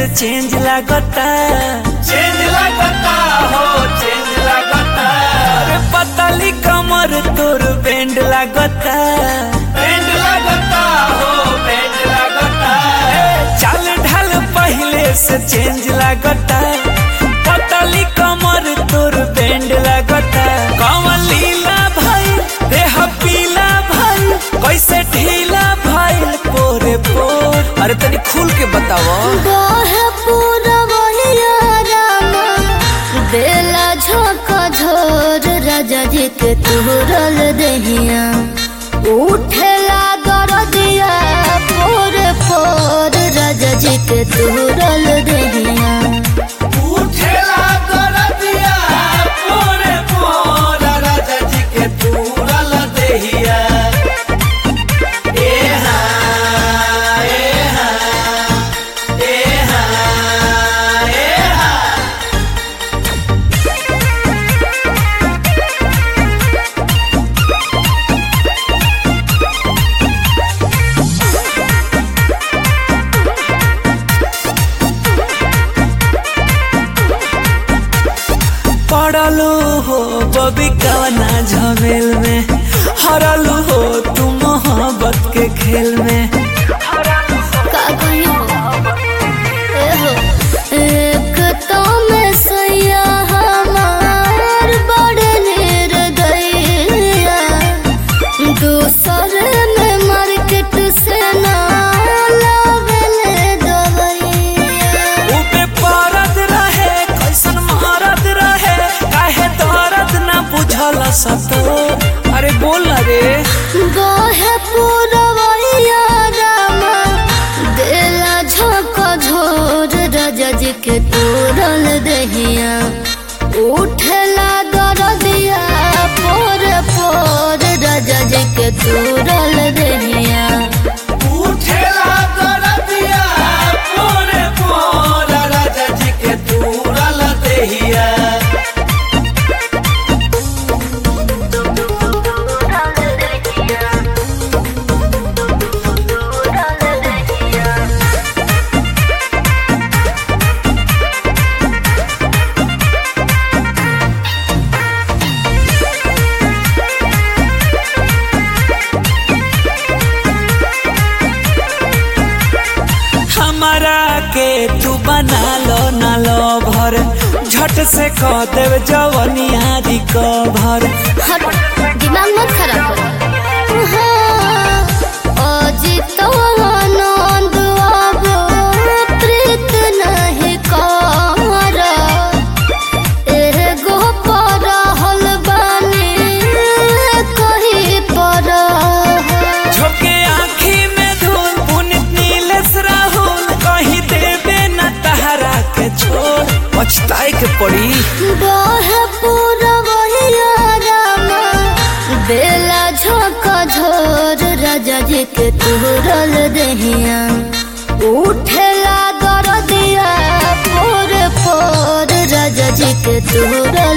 से चेंज लागता चेंज लगता हो चेंज लगता अरे पतली कमर तोर बैंड लागता बैंड लगता हो बैंड लगता चाल ढाल पहले से चेंज लागता पतली कमर तोर बैंड लागता कमर लीला भाई देह पीला भाई कैसे ढीला भाई पोरे पोर अरे तनी खुल के बताओ बाहे पूरा वहिया रामा बेला झोंका झोर राजा जी के तुरल दहिया उठेला गरदिया पोर पोर राजा जी के तुरल दहिया उठेला कर दिया पोरे पोर राजा जी के तूरल देहिया ए हाँ ए हाँ ए हाँ ए हाँ पड़लू हो बबी कवना झमेल में हरलू हो तू मोहब्बत के खेल में का कहियो ए हो एक तो में सैया हमार बड़ निर्दयिया दूसर में मार्केट से ना लावेले दवैया ऊपे परद रहे कैसन मारद रहे काहे दर्द ना बुझल सतो अरे बोल ना रे गोहे पूरवैया रामा देला झोंक झोर राजा जी के तोरल दहिया उठला दरदिया पोर पोर राजा जी के तोरल दहिया उठेला कर दिया पोरे पोर राजा जी के तूरल देहिया हमारा के तू बना लो ना लो भर झट से कह देव जवनिया रिकवर हट दिमाग मत खराब करो हाँ, अजित आनंद आबो प्रीत नहीं कर एगो परहल बानी कहीं पर झोंके आँखी में धूल पुनित नीलेश राहुल कहीं देवे न तहरा के छोड़ पछताए के पड़ी बाहे पूरा वहिया रामा बेला झोंका झोर राजा जी के तुरल दहिया उठेला गरदिया पोर पोर राजा जी के तुरल